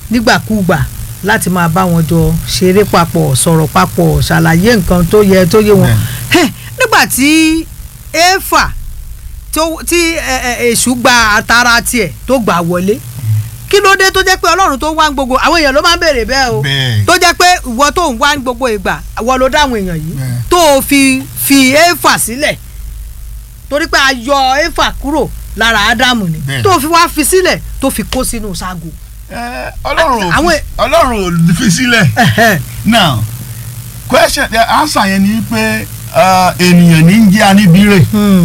nígbàkúgbà láti máa bá wọn jọ ṣeré papọ̀ sọ̀rọ̀ papọ̀ ṣàlàyé nǹkan tó yẹ tó yé wọn Bẹ́ẹ̀ni. Hẹ̀, nígbà tí éfà tó- tí ẹ, ẹ, èṣù gba àtàrà tiẹ̀ tó gbà wọlé kí ló dé tó jẹ́ pé ọlọ́run tó wá ń gbogbo àwọn èèyàn ló máa ń béèrè bẹ́ẹ̀ o Bẹ́ẹ̀. tó jẹ́ pé ìwọ tó ń wá ń gbogbo ìgbà ìwọ ló dá àwọn èèyàn yìí Bẹ́ẹ̀. tó o fi fi éfà sílẹ̀ torí pé a yọ éfà kúrò lára ádámù ni Bẹ́ẹ̀. tó o fi wá fi sílẹ̀ tó fi kó sínú ságo. Ẹ, ọlọ́run ò Àwọn- fi- ọlọ́run ò fi sílẹ̀ now question the answer yẹn ni pé uh, ènìyàn ní ń jẹ́ aníbírè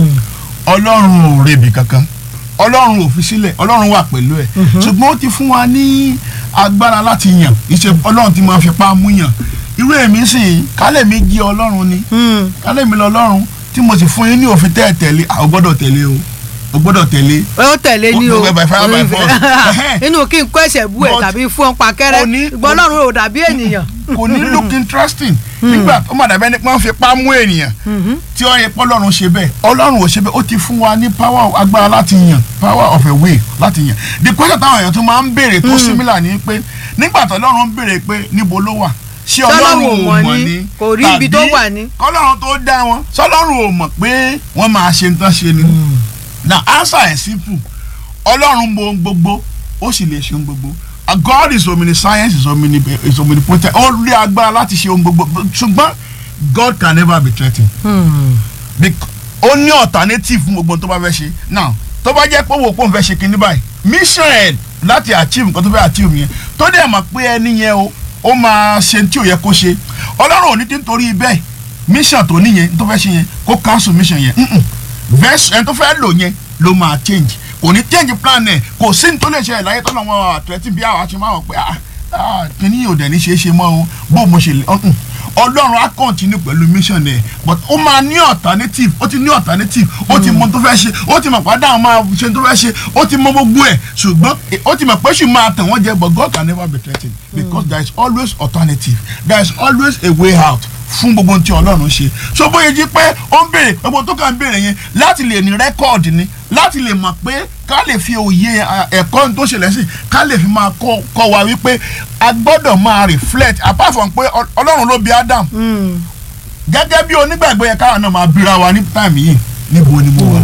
ọlọ́run ò rebi kankan ọlọ́run ò fi sílẹ̀ ọlọ́run wà pẹ̀lú ẹ̀ ṣùgbọ́n ó ti fún wa ní agbára láti yàn ìṣe ọlọ́run ti máa fi pa mú yàn irú èmi sì kálẹ̀ mi jí ọlọ́run ni kálẹ̀ mi lọ ọlọ́run tí mo sì fún yín ní òfin tẹ́ ẹ̀ tẹ̀lé àwọn gbọ́dọ̀ tẹ̀lé o o gbọ́dọ̀ tẹ̀lé ó tẹ̀lé ní o By- by fire, by force. inú kí n kó ẹsẹ̀ bú ẹ̀ But- tàbí fún ọ pakẹ́rẹ́ Kò ní- ìgbọ́n ọlọ́run ò dàbí ènìyàn. kò ní look interesting nígbà tó má dàbẹ́ ni pé wọ́n fi pa mú ènìyàn tí ó yẹ pé ọlọ́run ṣe bẹ́ẹ̀ ọlọ́run ò ṣe bẹ́ẹ̀ ó ti fún wa ní power agbára láti yàn power of a way láti yàn the question táwọn èèyàn tún máa ń béèrè tó similar ni pé nígbà tó ọlọ́run ń béèrè pé níbo ló wà ṣé ọlọ́run ò mọ̀ ni kò rí ibi tó wà ní. kọ́lọ́run tó dá wọn sọlọ́run ò mọ̀ pé wọ́n máa ṣe nǹkan ṣe ni na answer ẹ̀ simple ọlọ́run mọ ohun gbogbo ó sì lè ṣe ohun gbogbo Uh, God is omniscience is omni is omnipotent ó rí agbára láti ṣe ohun gbogbo ṣùgbọ́n God can never be threatened Bec- ó ní alternative fún gbogbo ohun tó bá fẹ́ ṣe now tó bá jẹ́ pé òwò pò ń fẹ́ ṣe kinní báyìí mission ẹ̀ láti achieve nǹkan tó fẹ́ achieve yẹn tó dẹ̀ mọ̀ pé ẹni yẹn o ó máa ṣe tí ò yẹ kó ṣe ọlọ́run ò ní tí nítorí bẹ́ẹ̀ mission tó níyẹn tó fẹ́ ṣe yẹn kó cancel mission yẹn Mm-mm. verse ẹni tó fẹ́ lò yẹn ló máa change kò ní change plan ẹ̀ kò sí ní tó lè ṣe ẹ̀ láyé tọ́lọ́ wọn àtúrẹ́tì bí àwọn àti máa wọ̀ pé ah ah kìíní yóò dẹ̀ ní ṣeé ṣe mọ́ o bó mo ṣe lè ọ̀hún ọlọ́run á continue pẹ̀lú mission ẹ̀ but ó máa ní alternative ó ti ní alternative ó ti mọ tó fẹ́ ṣe ó ti mọ̀ pàdé àwọn máa ṣe tó fẹ́ ṣe ó ti mọ gbogbo ẹ̀ ṣùgbọ́n eh, ó ti mọ̀ pé ṣì máa tẹ̀ wọ́n jẹ but God can never be threatened because there is always alternative there is always a way out fún gbogbo ohun tí ọlọ́run ṣe so bóyá jí pé ó ń béèrè gbogbo tó kàn ń béèrè yẹn láti lè ní rẹ́kọ̀dì ni láti lè mọ̀ pé ká lè fi òye à, ẹ̀kọ́ tó ṣẹlẹ̀ sí ká lè fi máa kọ́ kọ́ wa wípé a gbọ́dọ̀ máa reflect apart from pé Ọ- ọlọ́run ló bí Adam gẹ́gẹ́ bí onígbàgbọ́ yẹn káwọn náà máa bíra wa ní táìmù yìí níbo ni mo wà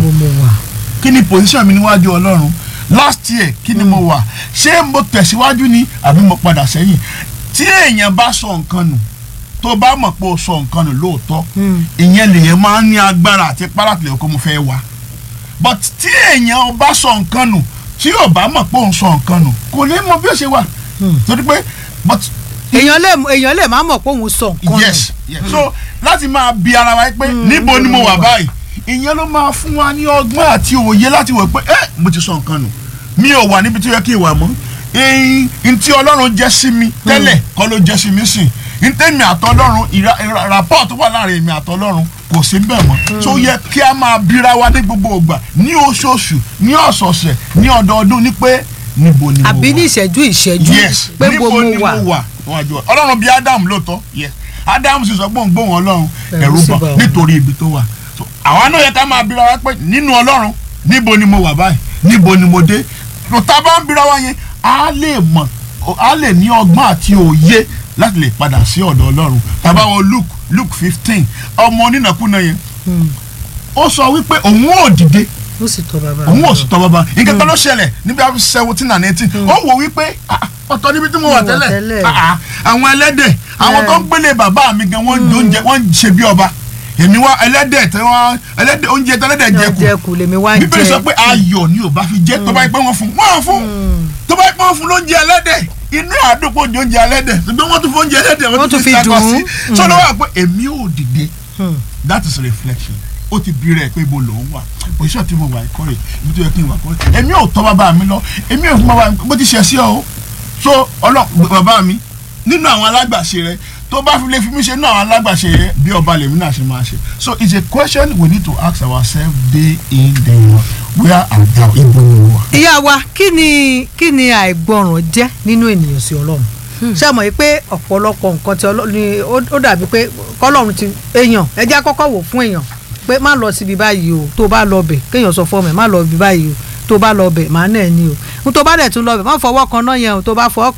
kí ni position mi níwájú ọlọ́run last year kí ni mo wà ṣé mo tẹ̀síwájú ni àbí mo padà sẹ́yìn tí èèyàn bá sọ nǹkan nù tó bá mọ̀ pé o sọ nǹkan nù lóòótọ́ ìyẹn lèyẹn máa ń ní agbára àti párátìlẹ̀ kó mo fẹ́ wá but tí èèyàn bá sọ nǹkan nù tí ò bá mọ̀ pé òun sọ nǹkan nù kò ní mọ bí ó ṣe wà torí pé but èèyàn lè èèyàn lè má mọ̀ pé òun sọ nǹkan nù. yes yes so láti máa bi ara wa pé níbo ni mo wà báyìí ìyẹn ló máa fún wa ní ọgbọ́n àti òye láti wò pé ẹ mo ti sọ nǹkan nù mi ò wà níbi tó yẹ kí n wà mọ́ ẹyin ntí ọlọ́run jẹ́ sí mi tẹ́lẹ̀ kọ́ ló jẹ́ sí mi sìn ntẹ́mi àtọ́lọ́run ìra- ìra- rapport tó wà láàrin èmi àtọ́lọ́run kò sí bẹ́ẹ̀ mọ́ tó yẹ kí a máa bira wa ní gbogbo ìgbà ní oṣooṣù ní ọ̀sọ̀ọ̀sẹ̀ ní ọdọọdún ní pé níbo ni mo wà àbí ní ìṣẹ́jú ìṣẹ́jú yes pé níbo mo ni mo wà. wà níwájú ọ ọlọ́run bíi adam lóòótọ́ yes adam sì sọ pé òun gbóhùn ọlọ́run Ẹ̀rù ẹ̀rù sì bà bà wọ́n. nítorí ibi tó wà So, àwa náà yẹ ká máa bira wa pé nínú ọlọ́run níbo ni mo wà báyìí níbo ni mo dé tó tá a bá ń bira wa yẹn á lè mọ̀ á lè ní ọgbọ́n àti òye láti lè padà sí ọ̀dọ̀ ọlọ́run tàbá wọn luke luke fifteen ọmọ onínàkúnà yẹn ó sọ wípé òun ò dìde ó sì tọ́ bàbá òun ò sì tọ́ bàbá nǹkan kan ló ṣẹlẹ̀ níbi àfi seventeen and eighteen ó wò wípé ah, ọ̀tọ̀ níbi tí mo wà Mo wà tẹ́lẹ̀ tẹ́lẹ̀. Ah, ah, àwọn ẹlẹ́dẹ̀ àwọn tó ń gbélé bàbá mi gan wọ́n ń oúnjẹ wọ́n ń ṣe bí ọba èmi wá ẹlẹ́dẹ̀ tí wọ́n ẹlẹ́dẹ̀ oúnjẹ tẹ́lẹ́dẹ̀ jẹ kù jẹkù lèmi wá ń bíbélì jẹ sọ pé ayọ̀ ni ò bá fi jẹ́ tó bá yẹ pé wọ́n fún wọ́n fún tó bá yẹ pé wọ́n fún lóúnjẹ ẹlẹ́dẹ̀ inú àdókò jẹ oúnjẹ ẹlẹ́dẹ̀ ṣùgbọ́n wọ́n tún fún oúnjẹ ẹlẹ́dẹ̀ Wọ́n wọ́n tún tún fi fi dùn sàkọ ún. sí sọ́dọ̀ wà pé èmi ò dìde that is reflection ó ti bí rẹ̀ pé ibo lòún wà position tí mo wà ìkórè ibi tó yẹ kí n wà kórè èmi ò tọ́ bàbá mi lọ èmi ò fún bàbá mi bó ti ṣe sí ọ o so ọlọ́ bàbá mi nínú àwọn alágbàṣe rẹ tó bá fi lè fi mí ṣe nínú àwọn alágbàṣe rẹ bí ọba lèmi náà ṣe máa ṣe so it's a question we need to ask ourselves day in day out where and how ibo ni mo wà. ìyá wa kí ni kí ni àìgbọràn jẹ́ nínú ènìyàn sí ọlọ́run ṣé ẹ mọ̀ yìí pé ọ̀pọ̀lọpọ̀ nǹkan tí ọlọ́run ni ó ó dàbí pé kọ́lọ́run ti èèyàn ẹ jẹ́ àkọ́kọ́ wò fún èèyàn pé má lọ síbi báyìí o tó bá lọ bẹ̀ kéèyàn sọ fọ́ọ̀mù ẹ̀ má lọ síbi báyìí o tó bá lọ bẹ̀ má náà ní o n tó bá dẹ̀ tún lọ bẹ̀ má fọwọ́ kan náà yẹn o tó bá fọwọ́